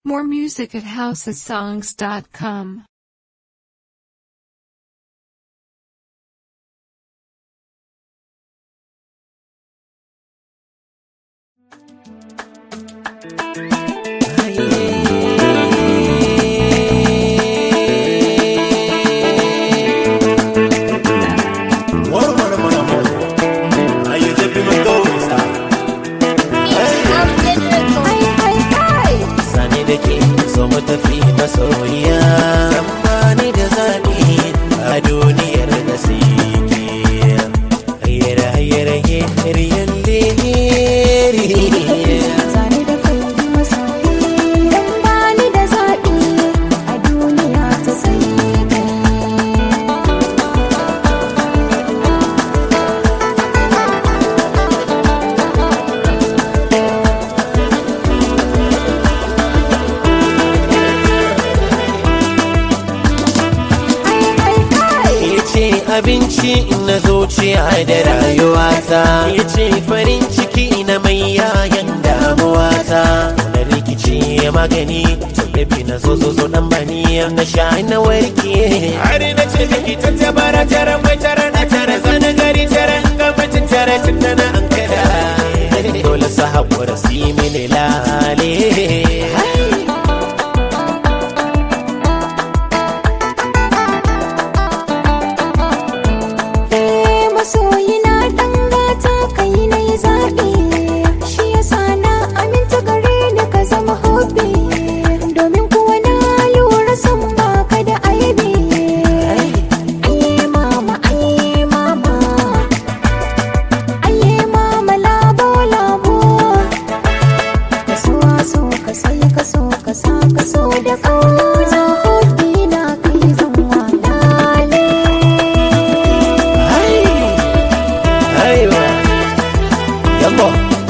More music at housesongs.com. Moro, moro, moro, moro. Aí eu já vi meu gosto. Sani da ke so mu tafi masoyiya amma ni da zaɓi a duniyar da sike hayyara hayyara hayyara yalle Zane da kai masoyi Dan bani da zaɓi a duniya ta sai kai Ya ce abinci na zuciya da rayuwata Ya ce farin ciki na mai yayan damuwata Na rikici magani Tallafi na zo zo zo dan bani Na sha na warke Har na ce miki ta tabara tara mai tara na tara Zana gari tara ga mutum tara tun da na an kada Dole su haƙura su yi mini lale Eh masoyi na dan gata kai na yi zaɓi Shi yasa na aminta gare ni ka zama hobi Domin kuwa na lura san baka da aibi Aye mama aye mama Aye mama labo labo Ka so so ka sai ka so ka sa ka so da kauna hobi na kai zan walale Aiwa Yambo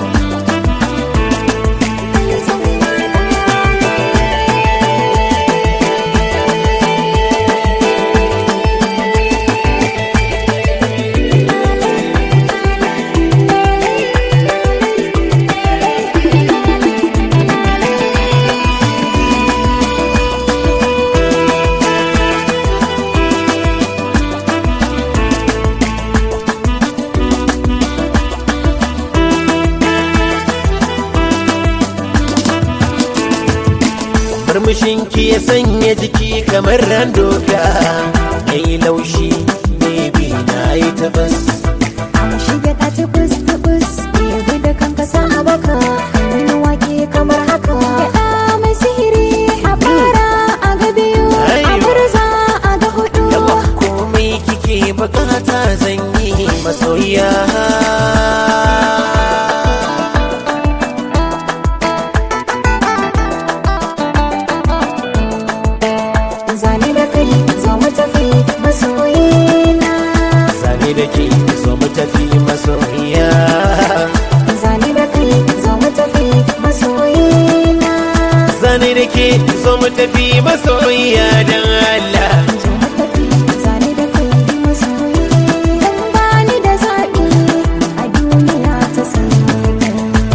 Murmushinki ya sanya jiki kamar randoka Mai laushi baby na yi tabas Shiga ta tubus tubus Ɗebi da kanka sa a baka Wani wake kamar haka Gyaɗa mai sihiri a fara a ga biyu A Aiwa. murza a ga hudu Yawa komai kike bukata zan yi masoya Zane da kai zo mu tafi masoyina Sani da ke so mu tafi masoya Zane da kai zo mu tafi masoyina Sani da ke so mu tafi masoya don Allah Zo mu tafi zane da kai masoyi Dan bani da zaɓi a duniya ta sai kai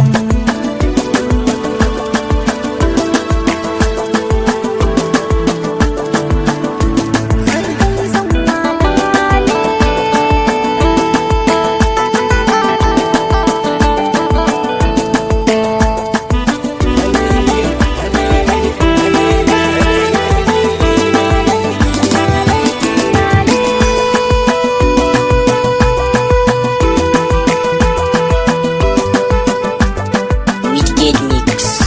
Wicked Mix.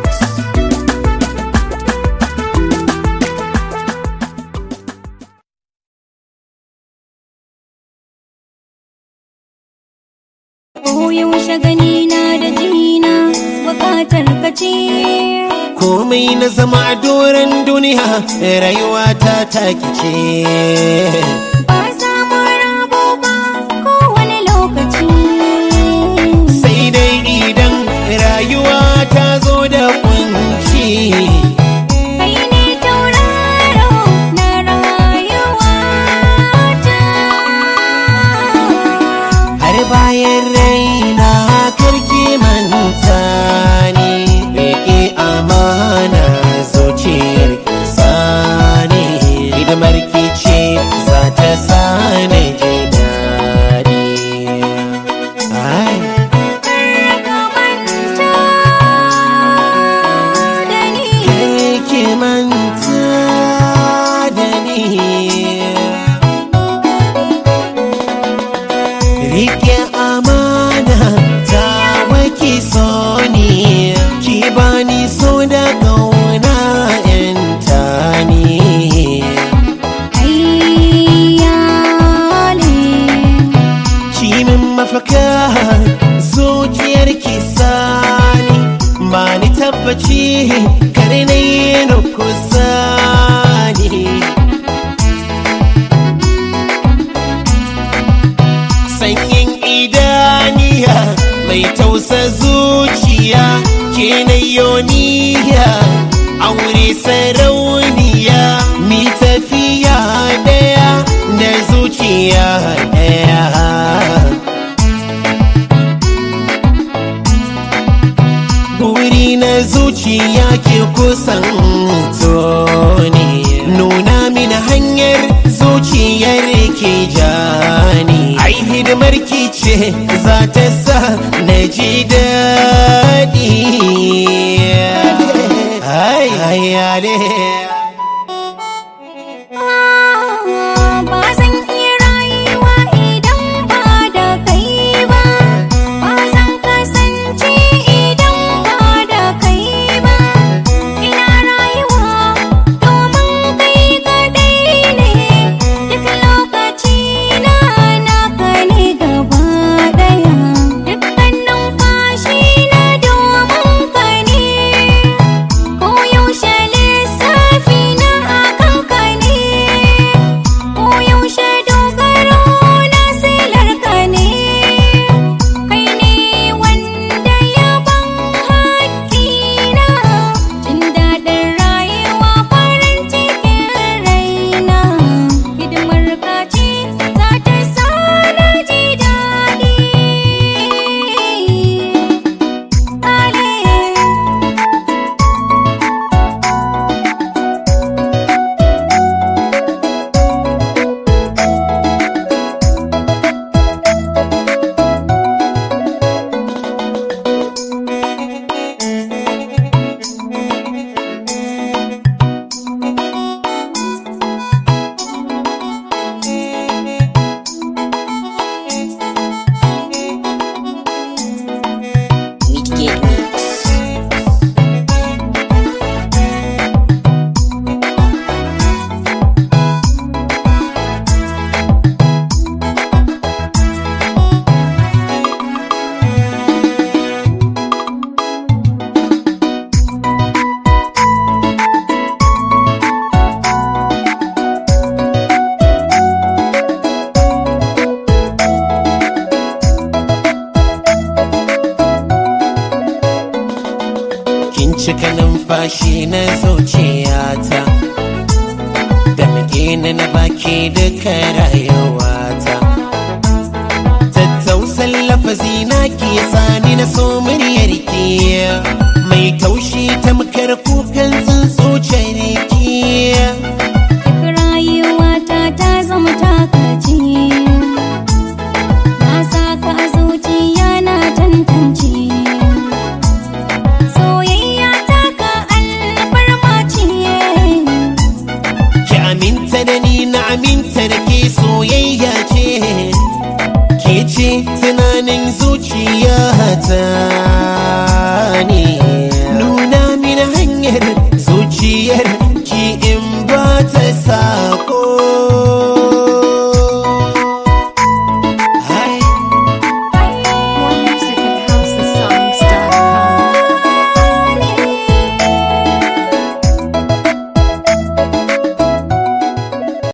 yaushe gani na da jina bukatar ka ce komai na zama a doron duniya rayuwa ta taki ce ba samun rabo ba kowane lokaci sai dai idan rayuwa ta zo da kunci kai ne tauraro na rayuwa ta har bayan raina karki manta ni rike amana zuciyar ki sani ba ni tabbaci kare na yi na kusa ni sanyin idaniya mai tausa zuciya ke na yoniya aure sarauniya mi tafiya daya da zuciya daya buri na zuciya ke kusan toni nuna mini hanyar zuciyar ke jani ai hidimar ki ce za ta sa na ji daɗi ai ai ale Ba zan iya rayuwa idan ba da kai ba, ba zan kasance idan ba da kai ba. Ina rayuwa domin kai kadai ne, duk lokaci na naka ne gaba daya. Dukkan numfashi na domin ka ne. Koyaushe lissafi na akan ka ne, koyaushe dogaro na silar ka ne, kai ne wanda ya ban haƙƙina, jin daɗin rayuwa farin cikin raina, hidimar ka ce za ta sa na ji daɗi. Ale. Midgate Mix. kin cika numfashi na zuciyata da ni na baki duka rayuwata tattausan lafazi na ke sani na so muryar ki mai taushi tamkar kukan tsuntsu ciniki Duk rayuwata ta zama takaci Na saka a zuciya na tantance Soyayya ta ka alfarma ce ki aminta da ni na aminta da ke soyayya ce ke ce tunanin zuciyata